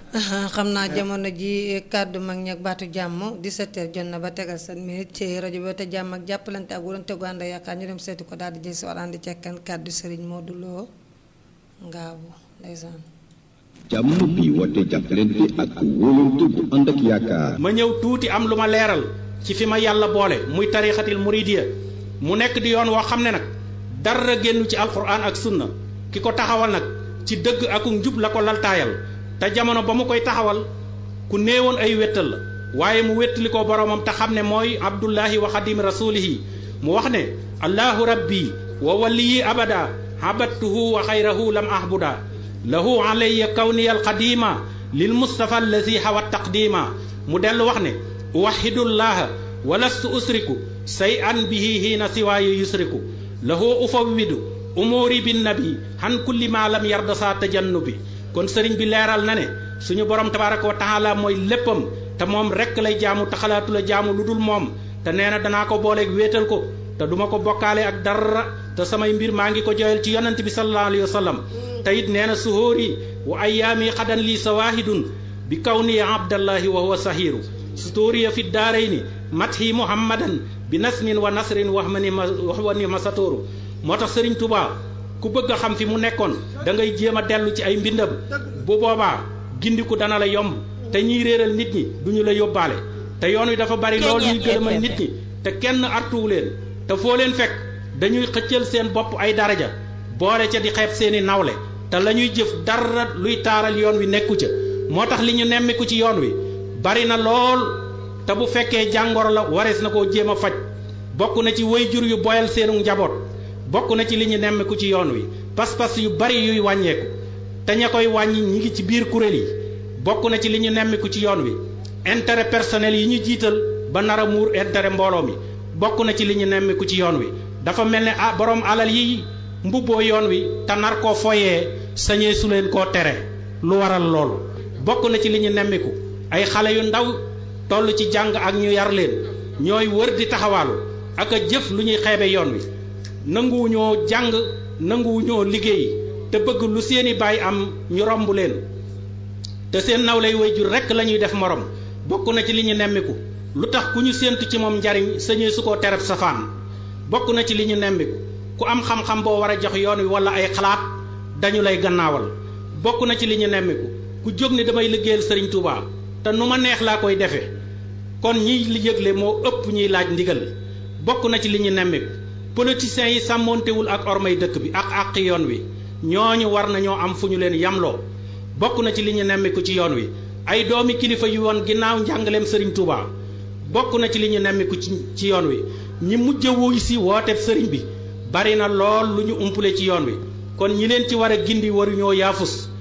xam naa jamono ji kàddu mag ñi ak baatu jàmm 17h jot na ba tegal seen minute ci rajo bi te jàmm ak jàppalante ak wuroon tegu ànd yaakaar ñu dem seeti ko daal di jël si war ànd cekkan kàddu Serigne Modou Lo Ngaabu ndeysaan jàmm bi woote jàppalante ak wóolante bu ànd ak yaakaar. ma ñëw tuuti am lu ma leeral ci fi ma yàlla boole muy tarixatil muridiya mu nekk di yoon woo xam ne nag dara génn ci alquran ak sunna ki ko taxawal nag ci dëgg ak njub la ko laltaayal te jamono ba mu koy taxawal ku néewoon ay wéttal la waaye mu wéttali ko boromam te xam ne mooy abdullahi wa xadim rasulihi mu wax ne allahu rabbi wa waliyi abada habattuhu wa xayrahu lam ahbuda lahu alayya kawniya alqadima lil mustafa allazi hawa taqdima mu dellu wax ne uwaxidullaha wa lastu usriku say an bihi hiina siwaayu yusriku lahu ufawwidu umuuri binnabi han kulli ma lam yarda saa tajannubi kon sëriñ bi leeral na ne suñu borom tabaraka wa taala mooy léppam te moom rekk lay jaamu te xalaatu la jaamu lu dul moom te nee na danaa ko booleeg wéetal ko te duma ko bokkaale ak dara te samay mbir maa ngi ko joyal ci yonent bi sallallahu alayhi wa sallam te it nee na suhóori wa ayaami xadan lii sawaahidun bi kaw nii abdallahi wa huwa sahiru sutóoriya fi daarayni mathi muhammadan bi nasmin wa nasrin wax ma ni ma wax wa ni ma satooru moo tax sëriñ Touba ku bëgg a xam fi mu nekkoon da ngay jéem a dellu ci ay mbindam bu boobaa gindiku dana la yomb te ñiy réeral nit ñi duñu la yóbbaale te yoon wi dafa bari lool ñuy gërëmal nit ñi te kenn artuwu leen te foo leen fekk dañuy xëccal seen bopp ay daraja boole ca di xeeb seeni nawle te la ñuy jëf dara luy taaral yoon wi nekku ca moo tax li ñu nemmiku ci yoon wi bari na lool te bu fekkee jàngoro la warees na koo jéem a faj bokk na ci waajur yu boyal seenu njaboot bokk na ci li ñu nemmiku ci yoon wi pas-pas yu bari yuy wàññeeku te ña koy wàññi ñi ngi ci biir kuréel yi bokk na ci li ñu nemmiku ci yoon wi intérêt personnel yi ñu jiital ba nar a muur intérêt mbooloo mi bokk na ci li ñu nemmiku ci yoon wi dafa mel ne ah borom alal yi mbubboo yoon wi te nar koo foyee sañee su leen koo tere lu waral loolu bokk na ci li ñu nemmiku ay xale yu ndaw toll ci jàng ak ñu yar leen ñooy wër di taxawaalu ak a jëf lu ñuy xeebe yoon wi nanguwuñoo jàng nanguwuñoo liggéey te bëgg lu seeni baay am ñu romb leen te seen nawlay wayjur rekk la ñuy def morom bokk na ci li ñu nemmiku lu tax ku ñu séentu ci moom njariñ sañee su ko tereb safaan bokk na ci li ñu nemmiku ku am xam-xam boo war a jox yoon wi walla ay xalaat dañu lay gannaawal bokk na ci li ñu nemmiku ku jóg ni damay liggéeyal sëriñ Touba te nu ma neex laa koy defee kon ñiy li yëgle moo ëpp ñuy laaj ndigal bokk na ci li ñu nemmiku politiciens yi sàmmoontewul ak ormay dëkk bi ak àq yoon wi ñooñu war nañoo am fu ñu leen yamloo bokk na ci li ñu nemmiku ci yoon wi ay doomi kilifa yu woon ginnaaw njàngaleem sëriñ Touba bokk na ci li ñu nemmiku ci ci yoon wi ñi mujj a wuy si wooteeb sëriñ bi bari na lool lu ñu umpule ci yoon wi kon ñi leen ci war a gindi waruñoo yaafus